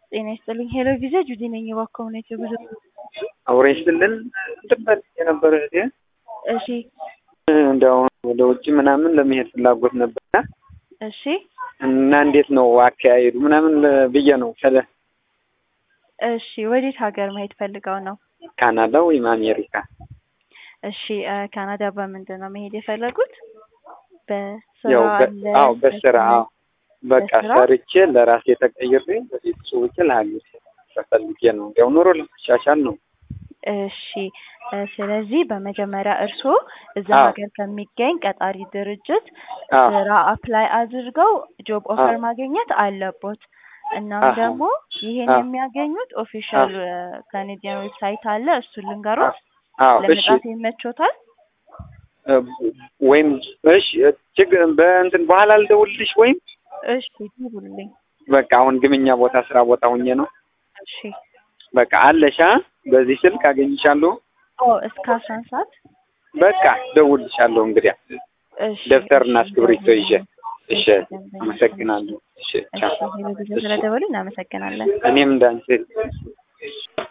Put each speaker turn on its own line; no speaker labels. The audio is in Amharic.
ጤና ይስጥልኝ። ሄሎ ቪዛ ጁዲ ነኝ። እባክዎ ምን አይነት የጉዞ
አውሬ ስልል ትበት የነበረ እህቴ
እሺ
እንዲያው ወደ ውጭ ምናምን ለመሄድ ፍላጎት ነበርና
እሺ
እና እንዴት ነው አካሄዱ ምናምን ብዬ ነው ከለ
እሺ ወዴት ሀገር መሄድ ፈልገው ነው?
ካናዳ ወይም አሜሪካ
እሺ እ ካናዳ በምንድን ነው መሄድ የፈለጉት? በስራ
ያው በ-
አለ?
አዎ በስራ አዎ በቃ
በስራ?
ሰርቼ ለራሴ ተቀይሬ ለቤተሰቦቼ ለሀገር ተፈልጌ ነው እንዲያው ኑሮ ለማሻሻል ነው።
እሺ እ ስለዚህ በመጀመሪያ እርስዎ እዛ
አዎ።
ሀገር ከሚገኝ ቀጣሪ ድርጅት
አዎ
ስራ አፕላይ አድርገው ጆብ ኦፈር
አዎ።
ማግኘት አለቦት። እናም
አሃ።
ደግሞ ይሄን
አዎ።
የሚያገኙት ኦፊሻል ካኔዲያን ዌብሳይት አለ። እሱን ልንገሮት
አዎ እሺ
ለመጻፍ ይመቾታል?
እ ወይም እሺ ችግር በእንትን በኋላ ልደውልልሽ ወይም
እሺ ይሁንልኝ።
በቃ አሁን ግምኛ ቦታ ስራ ቦታ ሁኜ ነው።
እሺ
በቃ አለሻ በዚህ ስልክ አገኝሻለሁ።
ኦ እስከ አስራ አንድ ሰዓት
በቃ ደውልልሻለሁ እንግዲያ
እሺ
ደብተርና
እሺ፣
እስክሪብቶ ይዤ። እሺ
ደንበኛ፣
አመሰግናለሁ። እሺ
እሺ
ቻው።
ሄሎ ጊዜ ስለደወሉ እናመሰግናለን።
እኔም እንዳንቺ